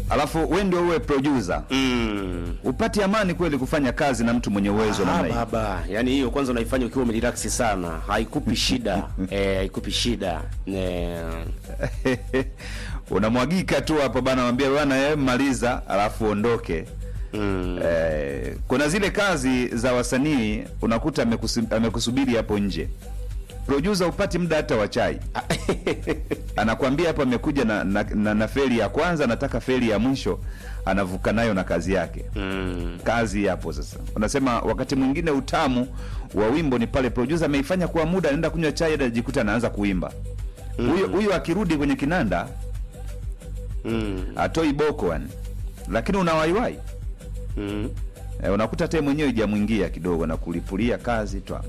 alafu we ndio uwe producer mm. upati amani kweli kufanya kazi na mtu mwenye uwezo Ah, namna hii baba yani hiyo kwanza unaifanya ukiwa umerelax sana haikupi shida eh, haikupi shida eh, unamwagika tu hapo bana mwambia bana eh, maliza alafu ondoke mm. eh, kuna zile kazi za wasanii unakuta amekusu- amekusubiri hapo nje producer upati muda hata wa chai anakwambia hapo amekuja na, na, na, na feli ya kwanza anataka feli ya mwisho anavuka nayo na kazi yake mm. kazi hapo sasa unasema wakati mwingine utamu wa wimbo ni pale producer ameifanya kwa muda anaenda kunywa chai anajikuta anaanza kuimba huyo huyo akirudi kwenye kinanda Mm. atoi boko yani lakini unawaiwai Mm. e, unakuta te mwenyewe ijamwingia kidogo na kulipulia kazi twa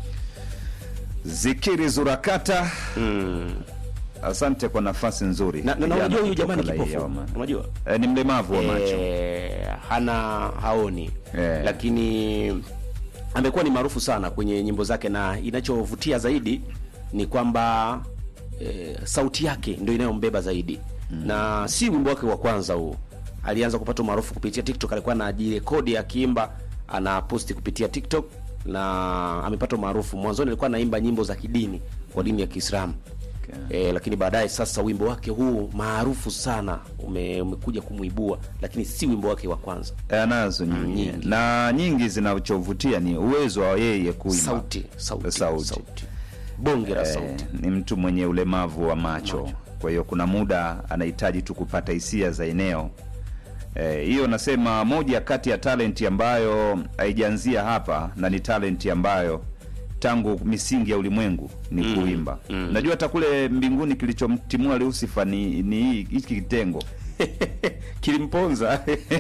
zikiri zurakata Mm. asante kwa nafasi nzuri na, na, na Kijana unajua huyu kutoka jamani Raia kipofu wa Mani. unajua e, ni mlemavu wa macho eh, hana haoni Eh. lakini amekuwa ni maarufu sana kwenye nyimbo zake na inachovutia zaidi ni kwamba eh, sauti yake ndio inayombeba zaidi mm. na si wimbo wake wa kwanza huu alianza kupata umaarufu kupitia tiktok alikuwa anajirekodi akiimba ana posti kupitia tiktok na amepata umaarufu mwanzoni alikuwa anaimba nyimbo za kidini kwa dini ya kiislamu Okay. E, lakini baadaye sasa wimbo wake huu maarufu sana ume, umekuja kumwibua, lakini si wimbo wake wa kwanza. E, anazo nyingi. nyingi. na nyingi zinachovutia ni uwezo wa yeye kuimba Sauti, sauti, Sauti. sauti. bonge la Eh, sauti. ni mtu mwenye ulemavu wa macho, Macho. kwa hiyo kuna muda anahitaji tu kupata hisia za eneo Eh, hiyo nasema moja kati ya talenti ambayo haijaanzia hapa na ni talenti ambayo tangu misingi ya ulimwengu ni kuimba najua hata kule mbinguni kilichomtimua Lucifer ni ni hii- hiki kitengo Kilimponza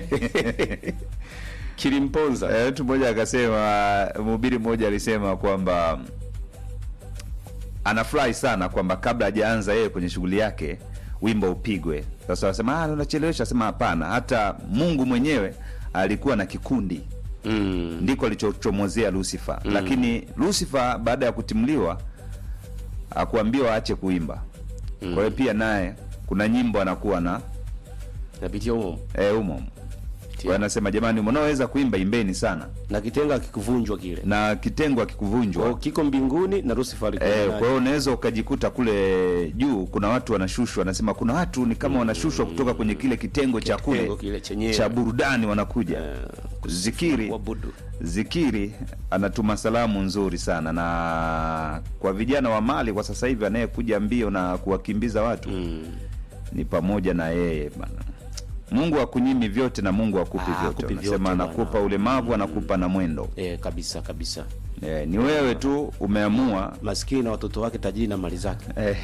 kilimponza Eh, mtu mmoja akasema mhubiri mmoja alisema kwamba anafurahi sana kwamba kabla hajaanza yeye kwenye shughuli yake wimbo upigwe sasa wasema ah, unachelewesha asema hapana hata mungu mwenyewe alikuwa na kikundi mm. ndiko alichochomozea lucifer lakini lucifer baada ya kutimliwa akuambiwa aache kuimba kwa hiyo pia naye kuna nyimbo anakuwa na napitia humo eh, umo kwa hiyo anasema jamani mnaoweza kuimba imbeni sana na kitenga kikuvunjwa kile na kitengo Kwa akikuvunjwa hiyo kiko mbinguni na Lucifer alikuwa Eh, ndani. kwa hiyo unaweza ukajikuta kule juu kuna watu wanashushwa wanasema kuna watu ni kama wanashushwa kutoka kwenye kile kitengo cha kule Kitengo kile chenyewe. cha burudani wanakuja zikiri kuabudu. zikiri anatuma salamu nzuri sana na kwa vijana wa mali kwa sasa hivi anayekuja mbio na kuwakimbiza watu Mm. ni pamoja na yeye bana mungu akunyimi vyote na mungu akupi Ah, vyote akupi anasema vyote anakupa bana. ulemavu anakupa na mwendo Eh, kabisa kabisa eh, ni wewe tu umeamua maskini na watoto wake tajiri na mali zake eh,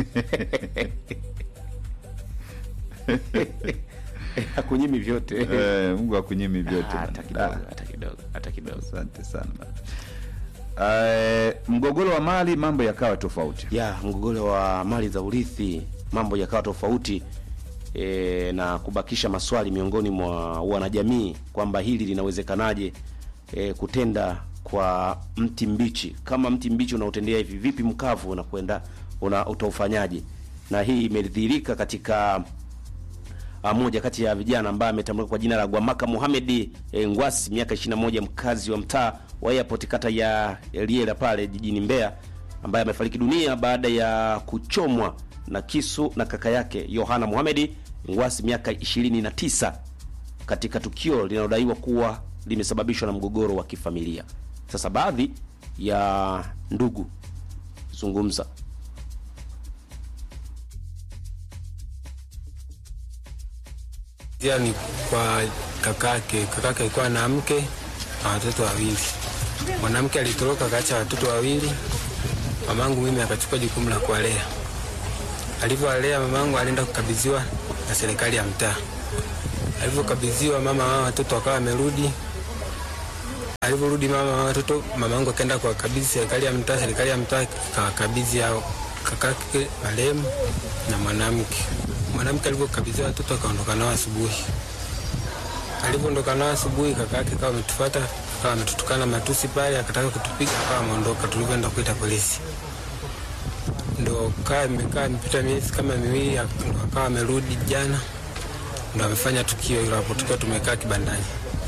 hakunyimi vyote Eh, Mungu akunyimi vyote Ah, hata bana. kidogo hata kidogo hata kidogo Asante sana bana. Eh, mgogoro wa mali mambo yakawa tofauti. ya mgogoro wa mali za urithi mambo yakawa tofauti e, na kubakisha maswali miongoni mwa wanajamii kwamba hili linawezekanaje e, kutenda kwa mti mbichi kama mti mbichi unautendea hivi vipi mkavu unakwenda una utaufanyaje na hii imedhihirika katika Ah, moja kati ya vijana ambaye ametambulika kwa jina la Gwamaka Mohamed e, Ngwasi miaka 21 mkazi wa mtaa wa Airport kata ya Liela pale jijini Mbeya ambaye amefariki dunia baada ya kuchomwa na kisu na kaka yake Yohana Mohamed Ngwasi miaka 29 katika tukio linalodaiwa kuwa limesababishwa na mgogoro wa kifamilia. Sasa baadhi ya ndugu zungumza Pia ni kwa kakake. Kakake alikuwa na mke na watoto wawili. Mwanamke alitoroka akaacha watoto wawili, mamangu mimi akachukua jukumu la kuwalea. Alivyowalea, mamangu alienda kukabidhiwa na serikali ya mtaa. Alivyokabidhiwa, mama wa watoto akawa amerudi. Alivyorudi mama wa watoto, mamangu akaenda kuwakabidhi serikali ya mtaa. Serikali ya mtaa ikawakabidhi hao kakake marehemu na mwanamke. Mwanamke alivyokabidhiwa watoto akaondoka nao asubuhi. Alivyoondoka nao asubuhi, kaka yake akawa ametufuata, akawa ametutukana matusi pale, akataka kutupiga, akawa ameondoka. Tulivyoenda kuita polisi, ndo kaa imekaa imepita miezi kama miwili, ak- ndo akawa amerudi jana, ndo amefanya tukio hilo hapo tukiwa tumekaa kibandani.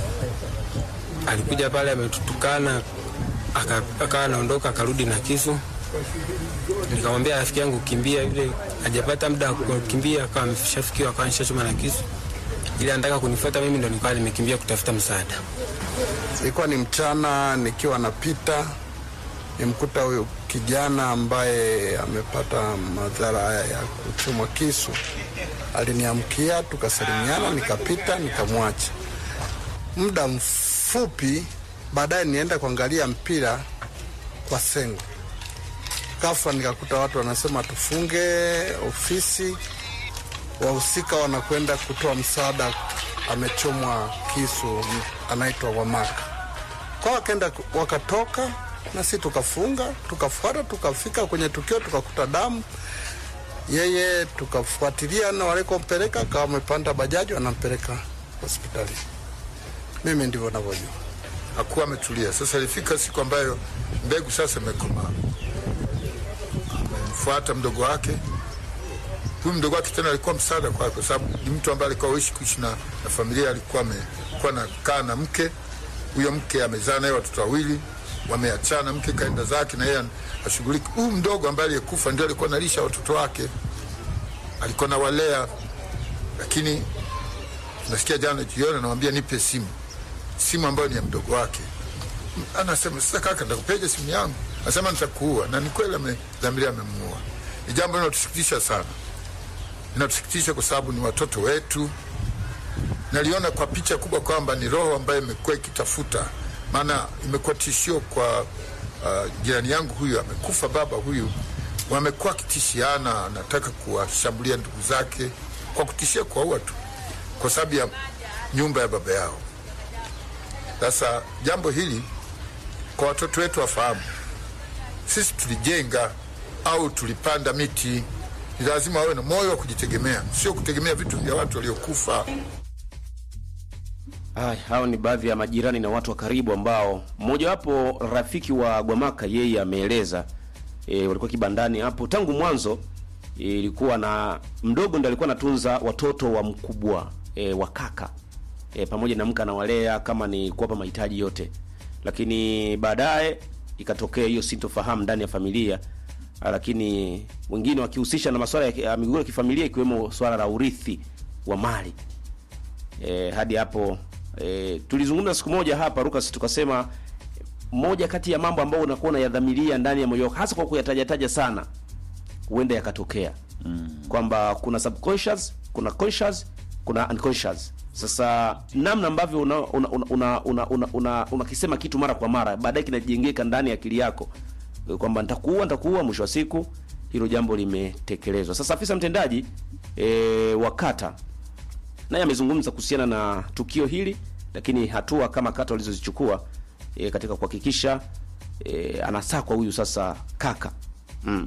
Alikuja pale ametutukana, aka- akawa anaondoka, akarudi na kisu. Nikamwambia rafiki yangu kimbia, yule hajapata muda wa kukimbia, akawa ameshafikiwa, akawa nishachoma na kisu, ili anataka kunifuata mimi, ndo nikawa nimekimbia kutafuta msaada. Ilikuwa ni mchana, nikiwa napita nimkuta huyu kijana ambaye amepata madhara haya ya kuchomwa kisu. Aliniamkia, tukasalimiana, nikapita, nikamwacha. Muda mfupi baadaye nienda kuangalia mpira kwa Sengo, ghafla nikakuta watu wanasema tufunge ofisi, wahusika wanakwenda kutoa msaada, amechomwa kisu, anaitwa Wamaka kwa wakaenda wakatoka, na sisi tukafunga, tukafuata, tukafika kwenye tukio, tukakuta damu yeye, tukafuatilia na walikompeleka, kawa amepanda bajaji, wanampeleka hospitali. Mimi ndivyo navyojua. hakuwa ametulia. Sasa ilifika siku ambayo mbegu sasa imekomaa, amemfuata mdogo wake. Huyu mdogo wake tena alikuwa msaada kwake, kwa sababu ni mtu ambaye alikuwa aishi kuishi na, na familia, alikuwa amekuwa nakaa na mke huyo. Mke amezaa naye watoto wawili, wameachana, mke kaenda zake na yeye ashughuliki. Huyu mdogo ambaye aliyekufa ndio alikuwa analisha watoto wake, alikuwa nawalea, lakini nasikia jana jioni anamwambia nipe simu simu ambayo ni ya mdogo wake. Anasema sasa, kaka, nitakupeja simu yangu? Anasema nitakuua, na ni kweli amedhamiria, amemuua. Ni jambo linatusikitisha sana, linatusikitisha kwa sababu ni watoto wetu. Naliona kwa picha kubwa kwamba ni roho ambayo imekuwa ikitafuta, maana imekuwa tishio kwa uh, jirani yangu huyu amekufa, baba huyu, wamekuwa wakitishiana, anataka kuwashambulia ndugu zake kwa kutishia kuwaua tu kwa sababu ya nyumba ya baba yao. Sasa jambo hili kwa watoto wetu wafahamu, sisi tulijenga au tulipanda miti. Ni lazima wawe na moyo wa kujitegemea, sio kutegemea vitu vya watu waliokufa. Ay, hao ni baadhi ya majirani na watu wa karibu ambao mmojawapo rafiki wa Gwamaka yeye ameeleza e, walikuwa kibandani hapo tangu mwanzo. e, Ilikuwa na mdogo ndo alikuwa anatunza watoto wa mkubwa e, wa kaka e, pamoja na mke anawalea kama ni kuwapa mahitaji yote, lakini baadaye ikatokea hiyo sintofahamu ndani ya familia, ah, lakini wengine wakihusisha na masuala ya ki- ya migogoro ya kifamilia ikiwemo swala la urithi wa mali e, hadi hapo e, tulizungumza siku moja hapa Lucas, tukasema moja kati ya mambo ambayo unakuwa unayadhamiria ndani ya moyo wako, hasa kwa kuyatajataja sana, huenda yakatokea mm. kwamba kuna subconscious, kuna conscious, kuna unconscious. Sasa namna ambavyo una una una una, una, una, una, unakisema kitu mara kwa mara, baadaye kinajengeka ndani ya akili yako e, kwamba nitakuua nitakuua, mwisho wa siku hilo jambo limetekelezwa. Sasa afisa mtendaji e, wa kata naye amezungumza kuhusiana na tukio hili, lakini hatua kama kata walizozichukua e, katika kuhakikisha e, anasakwa huyu sasa kaka mm.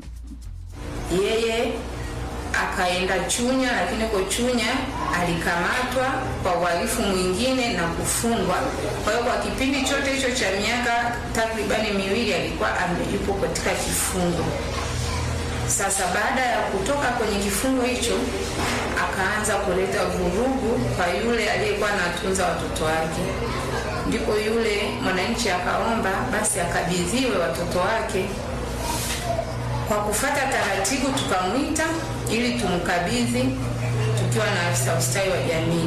yeye akaenda Chunya, lakini kwa Chunya alikamatwa kwa uhalifu mwingine na kufungwa. Kwa hiyo kwa kipindi chote hicho cha miaka takribani miwili alikuwa ame- yupo katika kifungo. Sasa baada ya kutoka kwenye kifungo hicho, akaanza kuleta vurugu kwa yule aliyekuwa anatunza watoto wake. Ndipo yule mwananchi akaomba basi akabidhiwe watoto wake kwa kufata taratibu tukamwita ili tumkabidhi tukiwa na afisa ustawi wa jamii,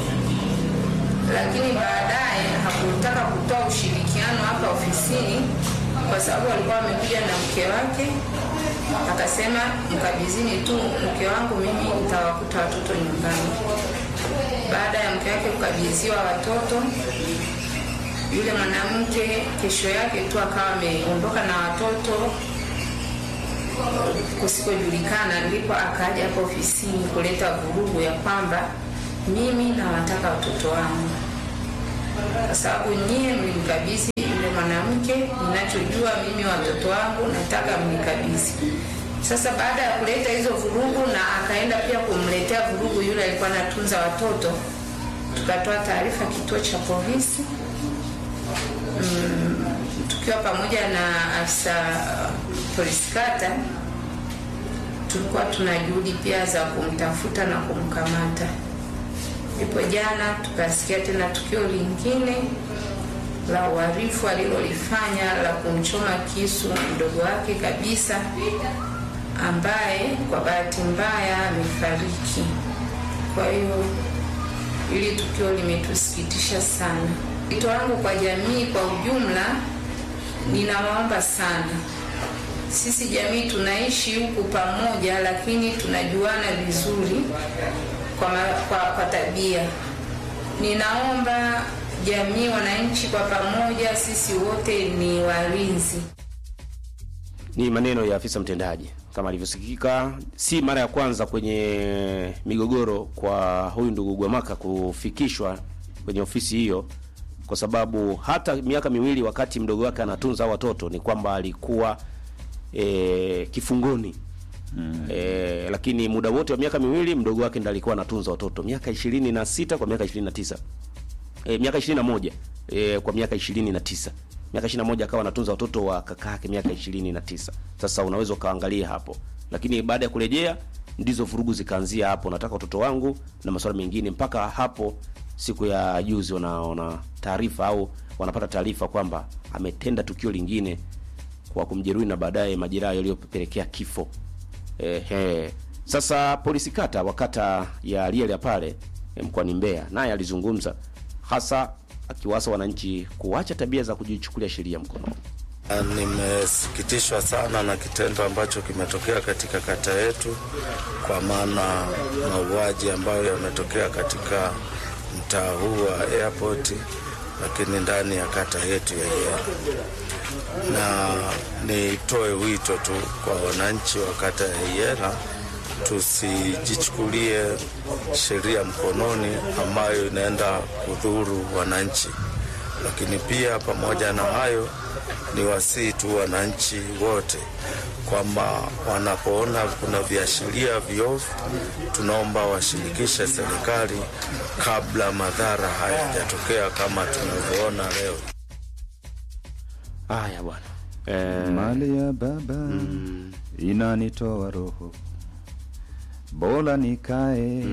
lakini baadaye hakutaka kutoa ushirikiano hapa ofisini kwa sababu alikuwa amekuja na mke wake, akasema mkabidhini tu mke wangu, mimi nitawakuta watoto nyumbani. Baada ya mke wake kukabidhiwa watoto, yule mwanamke kesho yake tu akawa ameondoka na watoto kusikojulikana, ndipo akaja hapa ofisini kuleta vurugu ya kwamba mimi nawataka watoto wangu, kwa sababu nyie mlimkabidhi yule mwanamke, ninachojua mimi watoto wangu nataka mnikabidhi. Sasa baada ya kuleta hizo vurugu, na akaenda pia kumletea vurugu yule alikuwa anatunza watoto, tukatoa taarifa kituo cha polisi tukiwa pamoja na afisa uh, polisi kata, tulikuwa tuna juhudi pia za kumtafuta na kumkamata. Ndipo jana tukasikia tena tukio lingine la uhalifu alilolifanya la kumchoma kisu mdogo wake kabisa, ambaye kwa bahati mbaya amefariki. Kwa hiyo hili tukio limetusikitisha sana. Wito wangu kwa jamii kwa ujumla, ninawaomba sana, sisi jamii tunaishi huku pamoja, lakini tunajuana vizuri kwa, ma, kwa, kwa tabia. Ninaomba jamii, wananchi kwa pamoja, sisi wote ni walinzi. Ni maneno ya afisa mtendaji kama alivyosikika. Si mara ya kwanza kwenye migogoro kwa huyu ndugu Gwamaka kufikishwa kwenye ofisi hiyo, kwa sababu hata miaka miwili wakati mdogo wake anatunza watoto ni kwamba alikuwa e, kifungoni mm. E, lakini muda wote wa miaka miwili mdogo wake ndiye alikuwa anatunza watoto miaka ishirini na sita kwa miaka ishirini na tisa e, miaka ishirini na moja e, kwa miaka ishirini na tisa miaka ishirini na moja akawa anatunza watoto wa kaka yake miaka ishirini na tisa Sasa unaweza ukaangalia hapo, lakini baada ya kurejea ndizo vurugu zikaanzia hapo, nataka watoto wangu na masuala mengine, mpaka hapo siku ya juzi wanaona taarifa au wanapata taarifa kwamba ametenda tukio lingine kwa kumjeruhi na baadaye majeraha yaliyopelekea kifo. Ehe. Sasa polisi kata wa kata ya Liele pale eh, mkoani Mbeya naye alizungumza hasa akiwasa wananchi kuacha tabia za kujichukulia sheria mkononi. Nimesikitishwa sana na kitendo ambacho kimetokea katika kata yetu, kwa maana mauaji ambayo yametokea katika mtaa huu wa airport, lakini ndani ya kata yetu ya Yera. Na nitoe wito tu kwa wananchi wa kata ya Yera, tusijichukulie sheria mkononi ambayo inaenda kudhuru wananchi. Lakini pia pamoja na hayo, ni wasii tu wananchi wote kwamba wanapoona kuna viashiria viovu, tunaomba washirikishe serikali kabla madhara hayajatokea kama tunavyoona leo. Haya bwana. Eh, Mali ya baba inanitoa roho, bora nikae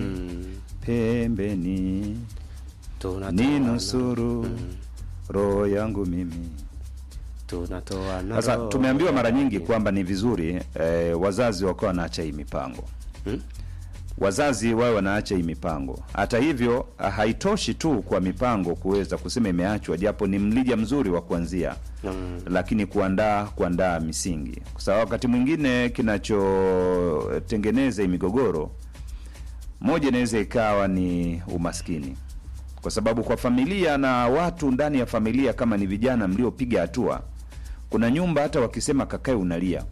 pembeni, tunatoa ni nusuru roho yangu mimi. tunatoa na Sasa roho tumeambiwa mara nyingi yake. kwamba ni vizuri eh, wazazi wakawa wanaacha hii mipango Hmm? wazazi wawe wanaacha hii mipango. Hata hivyo, haitoshi tu kwa mipango kuweza kusema imeachwa, japo ni mlija mzuri wa kuanzia Mm. lakini kuandaa kuandaa misingi, kwa sababu wakati mwingine kinachotengeneza hii migogoro moja inaweza ikawa ni umaskini, kwa sababu kwa familia na watu ndani ya familia, kama ni vijana mliopiga hatua, kuna nyumba hata wakisema kakae unalia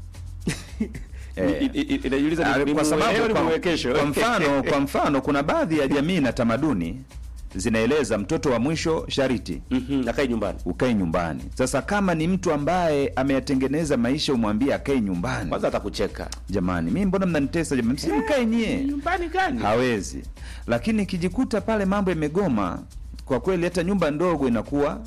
Eh. I- i- i- inajiuliza ni- Ah, ni kwa mume leo, sababu ni kwa, mume kesho. kwa mfano kwa mfano kuna baadhi ya jamii na tamaduni zinaeleza mtoto wa mwisho shariti Mhm, akae nyumbani ukae nyumbani. Sasa kama ni mtu ambaye ameyatengeneza maisha, umwambie akae nyumbani, kwanza atakucheka jamani, mimi mbona mnanitesa jamani, si mkae nyie. nyumbani gani? Hawezi, lakini ikijikuta pale mambo yamegoma, kwa kweli hata nyumba ndogo inakuwa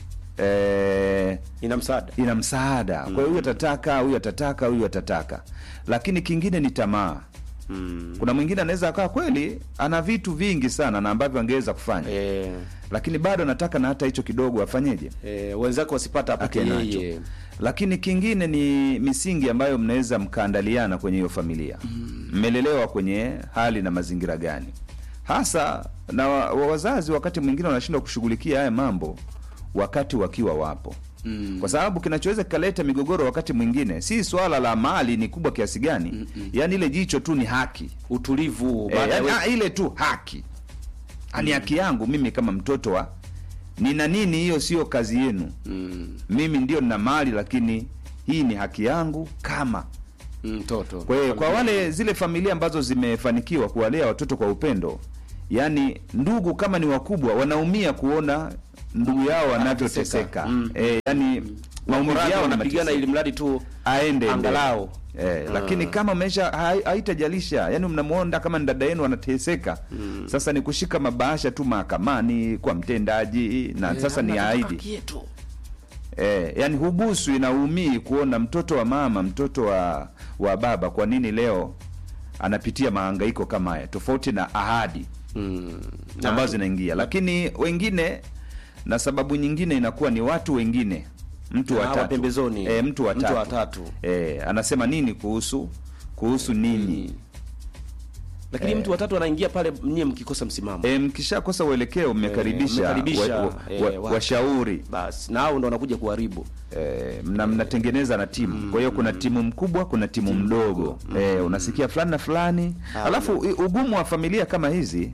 eh, ina msaada ina msaada. Kwa hiyo huyu atataka, huyu atataka, huyu atataka, lakini kingine ni tamaa. mm. Kuna mwingine anaweza akawa kweli ana vitu vingi sana na ambavyo angeweza kufanya eh, lakini bado anataka na hata hicho kidogo afanyeje, eh, wenzake wasipata apate ake nacho. yeye Lakini kingine ni misingi ambayo mnaweza mkaandaliana kwenye hiyo familia, mmelelewa kwenye hali na mazingira gani hasa, na wa, wa wazazi wakati mwingine wanashindwa kushughulikia haya mambo wakati wakiwa wapo Mm. kwa sababu kinachoweza kikaleta migogoro wakati mwingine si swala la mali ni kubwa kiasi gani, yaani ile jicho tu ni haki utulivu Eh, baada ya yaani, we- ah, ile tu haki ni haki yangu mimi kama mtoto wa nina nini, hiyo sio kazi yenu. mm, Mimi ndio nina mali, lakini hii ni haki yangu kama mtoto kwa hiyo kwa wale zile familia ambazo zimefanikiwa kuwalea watoto kwa upendo, yaani ndugu kama ni wakubwa wanaumia kuona ndugu yao wanavyoteseka. Mm. Eh, yani maumivu Maumivu yao wanapigana wanapigana ili mradi tu aende angalau Eh, lakini kama maisha hai- haitajalisha yani mnamwonda kama ni dada yenu anateseka sasa ni kushika mabahasha tu mahakamani kwa mtendaji na sasa ni aidi yetu eh, yani hubusu inaumii kuona mtoto wa mama mtoto wa wa baba kwa nini leo anapitia mahangaiko kama haya tofauti na ahadi mm. ambazo zinaingia, lakini wengine na sababu nyingine inakuwa ni watu wengine, mtu Na wa hawa tatu pembezoni. e, mtu wa Mtu tatu wa tatu. e, anasema nini kuhusu kuhusu ninyi lakini mtu watatu anaingia pale nyie mkikosa msimamo e, mkishakosa uelekeo mmekaribisha mmekaribisha, wa- wa- eh, wa- watu. washauri basi na hao ndo wanakuja kuharibu eh, mna mnatengeneza na timu kwa hiyo kuna timu mkubwa kuna timu mdogo eh, unasikia fulani na fulani alafu i- ugumu wa familia kama hizi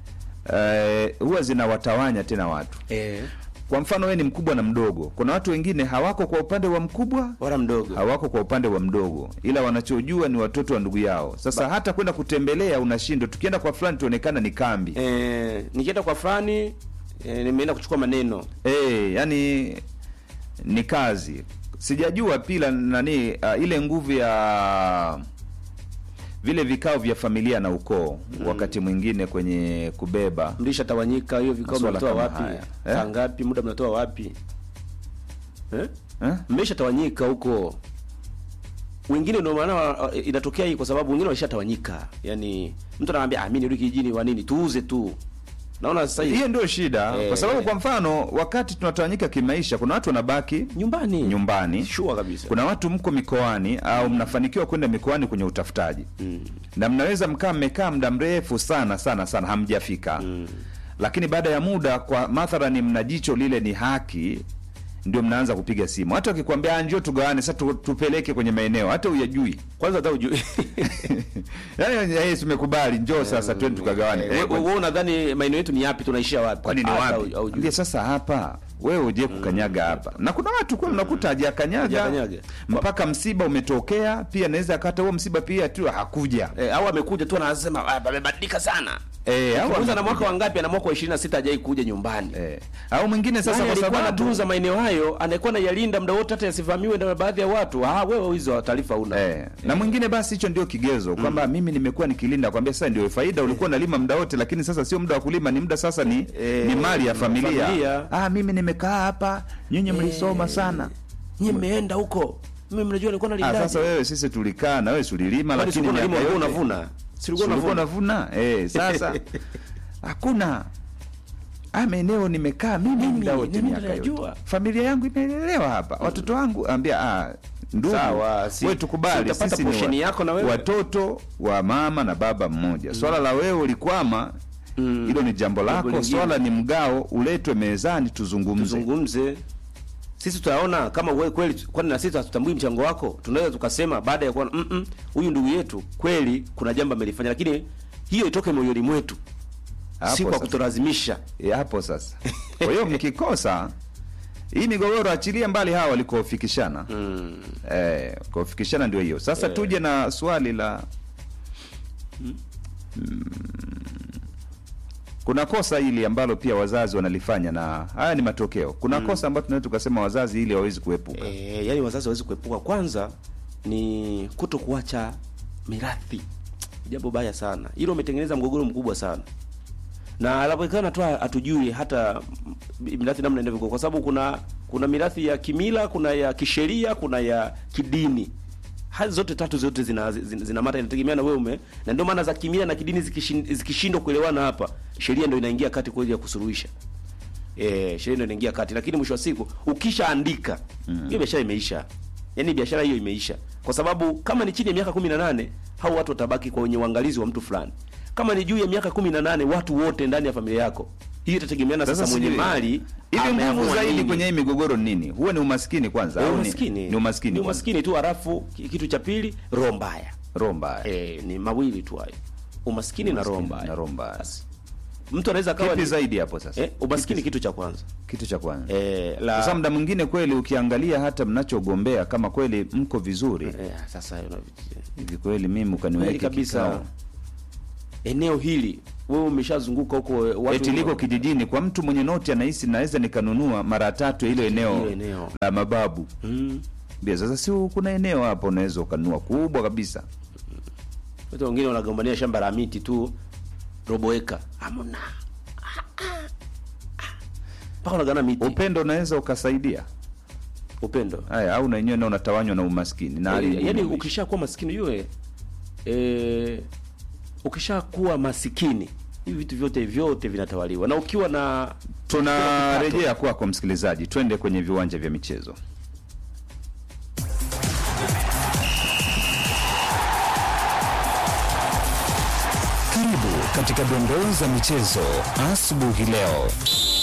eh, huwa zinawatawanya tena watu eh, kwa mfano wewe ni mkubwa na mdogo kuna watu wengine hawako kwa upande wa mkubwa wala mdogo hawako kwa upande wa mdogo ila wanachojua ni watoto wa ndugu yao sasa hata kwenda kutembelea unashindwa tukienda kwa fulani tuonekana ni kambi eh, nikienda kwa fulani eh, nimeenda kuchukua maneno Eh, yani ni kazi. Sijajua pila nani uh, ile nguvu ya vile vikao vya familia na ukoo wakati mwingine kwenye kubeba mlishatawanyika hiyo vikao Masuala mnatoa kama wapi haya. saa Eh? ngapi muda mnatoa wapi eh? eh? mmeshatawanyika huko wengine ndio maana uh, inatokea hii kwa sababu wengine walishatawanyika yani mtu anaambia ah mimi nirudi kijijini wa nini tuuze tu naona sasa hivi Hiyo ndio shida Eh. kwa sababu kwa mfano wakati tunatawanyika kimaisha kuna watu wanabaki nyumbani nyumbani sure kabisa kuna watu mko mikoani au mnafanikiwa kwenda mikoani kwenye utafutaji mm. na mnaweza mkaa mmekaa muda mrefu sana sana sana hamjafika mm. lakini baada ya muda kwa mathalani mna jicho lile ni haki ndio mnaanza kupiga simu hata wakikwambia "Ah, njoo tugawane sasa tu, tupeleke kwenye maeneo hata uyajui kwanza hata ujui yani yes, tumekubali njoo sasa twende tukagawane Eh, wewe wewe unadhani maeneo yetu ni yapi tunaishia wapi kwani ni Hata wapi hau- haujui. Ambia sasa hapa wewe uje kukanyaga hapa na kuna watu kwa mnakuta hajakanyaga Hajakanyaga. mpaka msiba umetokea pia naweza akata huo msiba pia tu hakuja eh, au amekuja tu anasema "Ah, pamebadilika sana Eh, au Ukimuuliza na amekuja. mwaka wangapi ana mwaka wa 26 hajai kuja nyumbani eh. au mwingine sasa sasa kwa alikuwa sababu anatunza maeneo hayo anakuwa nayalinda muda wote hata yasivamiwe na baadhi ya watu ah wewe hizo taarifa una Eh, na mwingine basi hicho ndio kigezo kwamba mimi nimekuwa nikilinda kwambia sasa ndio faida ulikuwa unalima muda wote lakini sasa sio muda wa kulima ni muda sasa ni Eh, ni mali ya familia. familia. ah mimi nimekaa hapa nyinyi mlisoma sana nyie mmeenda huko mimi mnajua nilikuwa ah, nalindaje sasa wewe sisi tulikaa na wewe tulilima Kwani lakini silikuwa nalima miaka ulikuwa yote- unavuna Si ulikuwa Si ulikuwa unavuna unavuna eh sasa hakuna Ah, maeneo nimekaa mimi Mimi, muda wote mimi miaka yote. najua. Familia yangu imelelewa hapa. Watoto wangu ambia ah ndugu Sawa, si- wewe si tukubali utapata sisi ni portion yako na wewe. watoto wa mama na baba mmoja. Swala la wewe ulikwama hilo ni jambo lako. lingine. Swala ni mgao uletwe mezani tuzungumze. tuzungumze sisi tutaona kama wewe kweli kwani na sisi hatutambui mchango wako tunaweza tukasema baada ya kuona "Mm, mm, huyu ndugu yetu kweli kuna jambo amelifanya lakini hiyo itoke moyoni mwetu Hapo si kwa sasa. kutolazimisha E, hapo sasa. Kwa hiyo mkikosa hii migogoro achilia mbali hawa walikofikishana. mm. Eh, kufikishana ndio hiyo. Sasa tuje na swali la Mm. Kuna kosa hili ambalo pia wazazi wanalifanya na haya ni matokeo. Kuna kosa ambalo tunaweza tukasema wazazi ili hawawezi kuepuka. E, yani wazazi hawezi kuepuka kwanza ni kuto kuacha mirathi jambo baya sana hilo umetengeneza mgogoro mkubwa sana na inawezekana tu hatujui hata mm, mirathi namna inavyo kwa sababu kuna kuna mirathi ya kimila kuna ya kisheria kuna ya kidini hali zote tatu zote zina zina, zina mata inategemea na wewe ume na ndio maana za kimila na kidini zikishin- zikishindwa kuelewana hapa sheria ndio inaingia kati kwa ajili ya kusuluhisha eh sheria ndio inaingia kati lakini mwisho wa siku ukishaandika hiyo biashara imeisha yaani biashara hiyo imeisha kwa sababu kama ni chini ya miaka 18 hao watu watabaki kwa wenye uangalizi wa mtu fulani kama ni juu ya miaka 18 watu wote ndani ya familia yako hiyo itategemeana sasa, mwenye sijui, mali hivi ameamua nguvu zaidi nini. kwenye hii migogoro ni nini? Huwa ni umaskini kwanza Eh, au ni- umaskini Ni umaskini. ni kwanza? umaskini tu halafu ki- kitu cha pili roho mbaya Roho mbaya. eh, ni mawili tu hayo umaskini na roho Umaskini mbaya na roho mbaya. Basi. mtu anaweza akawa Kipi ni- zaidi hapo sasa? eh, umaskini kitu cha kwanza Kitu cha kwanza. eh, la Sasa muda mwingine kweli ukiangalia hata mnachogombea kama kweli mko vizuri eh, sasa una- hivi kweli mimi kweli ukaniweke kabisa kikao eneo hili wewe umeshazunguka huko watu eti liko kijijini kwa mtu mwenye noti anahisi naweza nikanunua mara tatu ya hilo eneo Hilo eneo. la mababu mm. Bia, sasa si kuna eneo hapo unaweza ukanunua kubwa kabisa watu wengine wanagombania shamba la miti tu robo eka hamna Ah, ah, ah. mpaka unagana miti upendo unaweza ukasaidia upendo haya au na wenyewe nao unatawanywa na umaskini na hali Eh, ngumu yaani ya maisha. ukishakuwa maskini yue eh, ukishakuwa masikini hivi vitu vyote vyote vinatawaliwa na ukiwa na tunarejea kwako msikilizaji twende kwenye viwanja vya michezo Karibu katika dondoo za michezo asubuhi leo.